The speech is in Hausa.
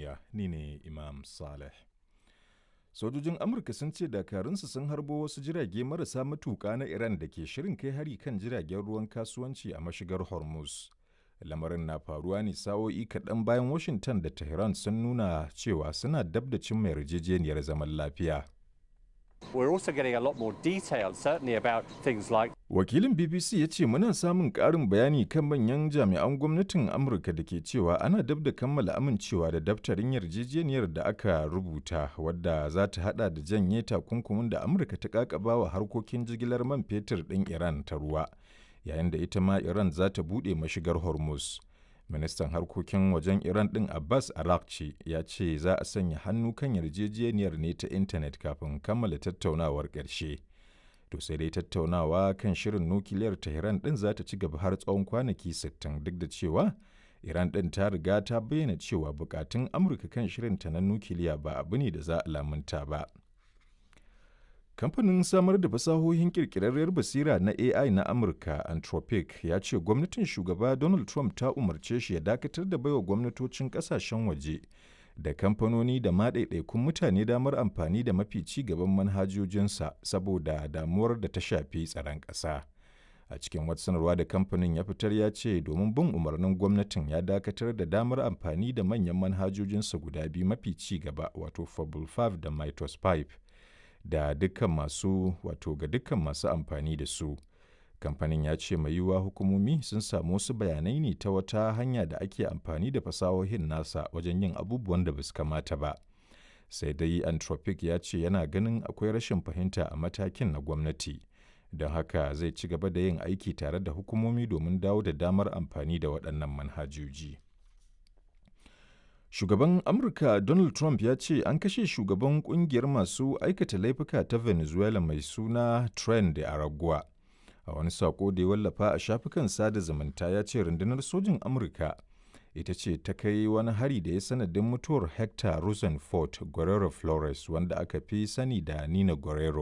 duniya ni ne Imam Saleh. Sojojin Amurka sun ce dakarunsu sun harbo wasu jirage marasa matuƙa na Iran da ke shirin kai hari kan jiragen ruwan kasuwanci a mashigar Hormuz. Lamarin na faruwa ne sa'o'i kaɗan bayan Washington da Tehran sun nuna cewa suna dab da cimma yarjejeniyar zaman lafiya. We're also getting a lot more detail, certainly about things like Wakilin BBC ya ce muna samun ƙarin bayani kan manyan jami'an gwamnatin Amurka da ke cewa ana dab da kammala amincewa da daftarin yarjejeniyar da aka rubuta wadda za ta hada da janye takunkumin da Amurka ta kakaba wa harkokin jigilar man fetur ɗin Iran ta ruwa, yayin da ita ma Iran za ta buɗe mashigar Hormuz. Ministan harkokin wajen Iran ɗin Abbas Arakci ya ce za a sanya hannu kan yarjejeniyar ne ta intanet kafin kammala tattaunawar ƙarshe. To sai dai tattaunawa kan shirin nukiliyar Tehran ɗin za ta ci gaba har tsawon kwanaki 60 duk da cewa Iran ɗin ta riga ta bayyana cewa bukatun Amurka kan shirinta na nukiliya ba abu ne da za a lamunta ba. Kamfanin samar da fasahohin kirkirarriyar basira na AI na Amurka Anthropic ya ce gwamnatin shugaba Donald Trump ta umarce shi ya dakatar da baiwa gwamnatocin kasashen waje da kamfanoni da ma ɗaiɗaikun mutane damar amfani da mafi ci gaban manhajojinsa saboda damuwar da ta shafi tsaron ƙasa. A cikin wata sanarwa da kamfanin ya fitar ya ce domin bin umarnin gwamnatin ya dakatar da damar amfani da manyan manhajojinsa guda biyu mafi ci gaba wato Fable 5 da Mytos 5 da dukkan masu wato ga dukkan masu amfani da su. Kamfanin ya ce mai yiwuwa hukumomi sun samu wasu bayanai ne ta wata hanya da ake amfani da fasahohin nasa wajen yin abubuwan da basu kamata ba. Sai dai Anthropic ya ce yana ganin akwai rashin fahimta a matakin na gwamnati. Don haka zai ci gaba da yin aiki tare da hukumomi domin dawo da damar amfani da waɗannan manhajoji. Shugaban Amurka Donald Trump ya ce an kashe shugaban kungiyar masu aikata laifuka ta Venezuela mai suna Tren de Aragua. A wani sako da ya wallafa a shafukan sada zumunta ya ce rundunar sojin Amurka ita ce ta kai wani hari da ya sanadin mutuwar Hector Rosenfort Guerrero Flores wanda aka fi sani da Nina Guerrero